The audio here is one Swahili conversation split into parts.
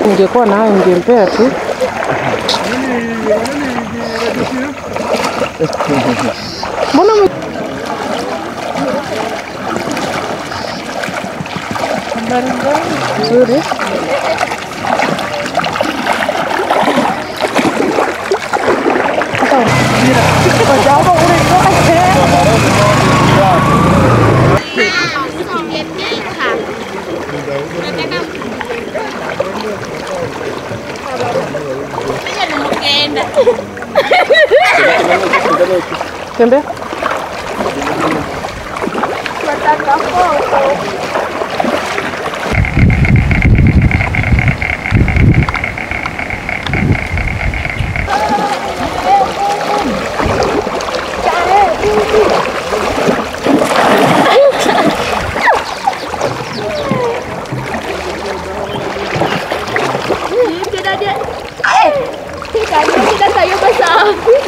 Ningekuwa nayo ningempea tu. Mbona mwe- nzuri? Tembea. Kita dia. Eh, kita kita sayur besar.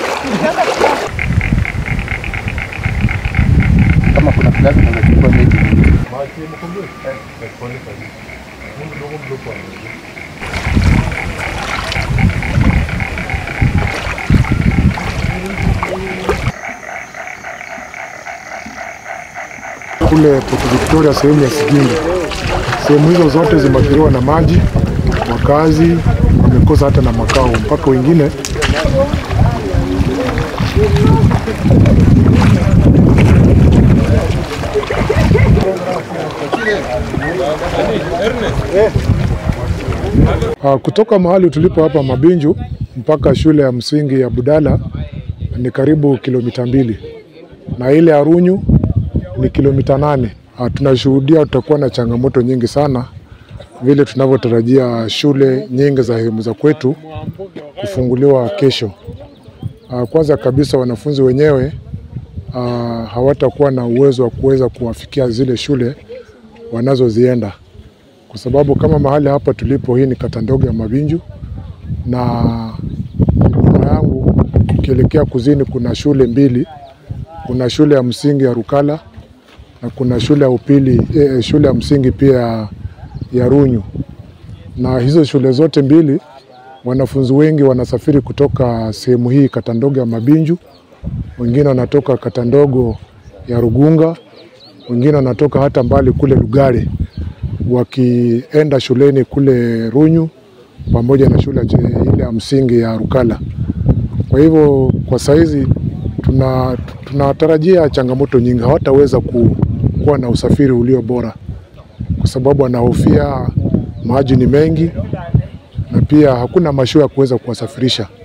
kama kuna kilazi tunachukua mechi kule Port Victoria, sehemu ya Sigindi. Sehemu hizo zote zimeathiriwa na maji, wakazi wamekosa hata na makao, mpaka wengine Ah, kutoka mahali tulipo hapa Mabinju mpaka shule ya msingi ya Budala ni karibu kilomita mbili na ile ya Runyu ni kilomita nane. Ah, tunashuhudia tutakuwa na changamoto nyingi sana vile tunavyotarajia shule nyingi za sehemu za kwetu kufunguliwa kesho. Ah, Kwanza kabisa wanafunzi wenyewe ah, hawatakuwa na uwezo wa kuweza kuwafikia zile shule wanazozienda, kwa sababu kama mahali hapa tulipo, hii ni kata ndogo ya Mabinju na nyuma yangu ukielekea kuzini kuna shule mbili kuna shule ya msingi ya Rukala na kuna shule ya upili eh, shule ya msingi pia ya, ya Runyu. Na hizo shule zote mbili wanafunzi wengi wanasafiri kutoka sehemu hii kata ndogo ya Mabinju, wengine wanatoka kata ndogo ya Rugunga, wengine wanatoka hata mbali kule Lugare wakienda shuleni kule Runyu pamoja na shule ya- ile ya msingi ya Rukala. Kwa hivyo kwa saizi tuna tunatarajia changamoto nyingi, hawataweza ku, kuwa na usafiri ulio bora kwa sababu wanahofia maji ni mengi na pia hakuna mashua ya kuweza kuwasafirisha.